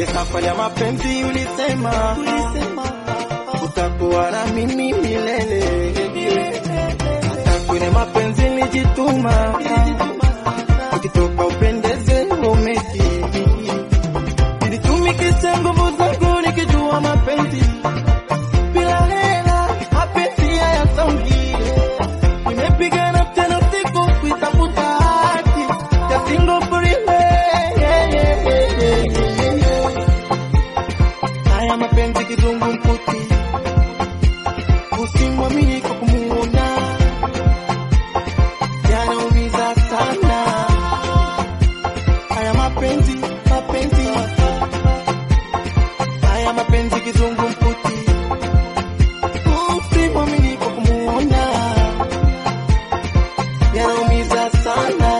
safari ya mapenzi ulisema utakuwa na mimi milele. Hata kwenye mapenzi nilijituma, ukitoka upendeze umeti. Nilitumikisha nguvu zangu nikijua mapenzi bila hela, mapenzi hayasongi. Nimepigana tena usiku kuitafuta haki ya single forever. Yeah, yeah, yeah, yeah, yeah, yeah. Haya mapenzi kizungumkuti, usimwamini kwa kumuona, yanaumiza sana. Haya mapenzi, mapenzi, haya mapenzi kizungumkuti, usimwamini kwa kumuona, yanaumiza sana.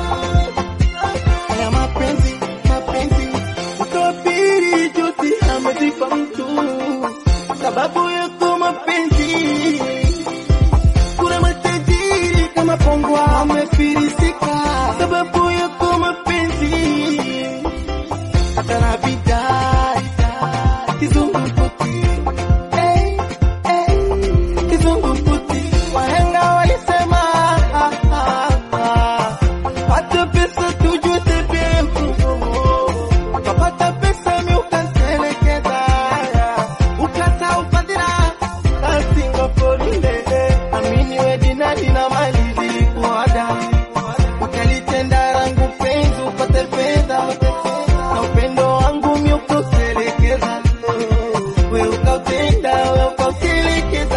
Haya mapenzi, mapenzi, utapiri juzi amezipa mtu sababu yako mapenzi. Kuna matajiri kama Pongwa amefirisika sababu yako mapenzi. Hata na bidai kizungumkuti, hey, hey, kizungumkuti. Wahenga walisema ah, ah, ah, pata pesa tujue tepeku ukapata pesa mi ukantelekeza ukata ufadhila kasingopolile amini we dinadi na mali zilikuada ukalitenda rangu penzi upate fedha na upendo wangu mi ukautelekeza we ukautenda we ukautelekeza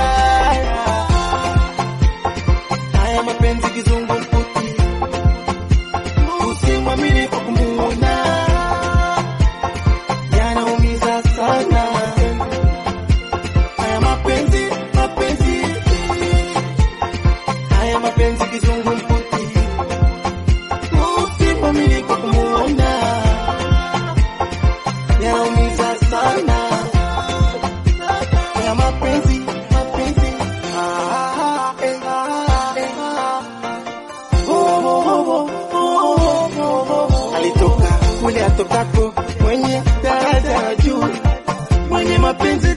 haya mapenzi kizungumkuti usimwamini kwa kumuona yanaumiza sana. Haya mapenzi, mapenzi, haya mapenzi kizungumkuti, usimwamini kwa kumuona, yanaumiza sana. Haya mapenzi, mapenzi, ah, eh, ah, eh, ah. Oh, oh, oh, oh, oh, oh. Alitoka kule atokako mwenye daraja la juu mwenye mapenzi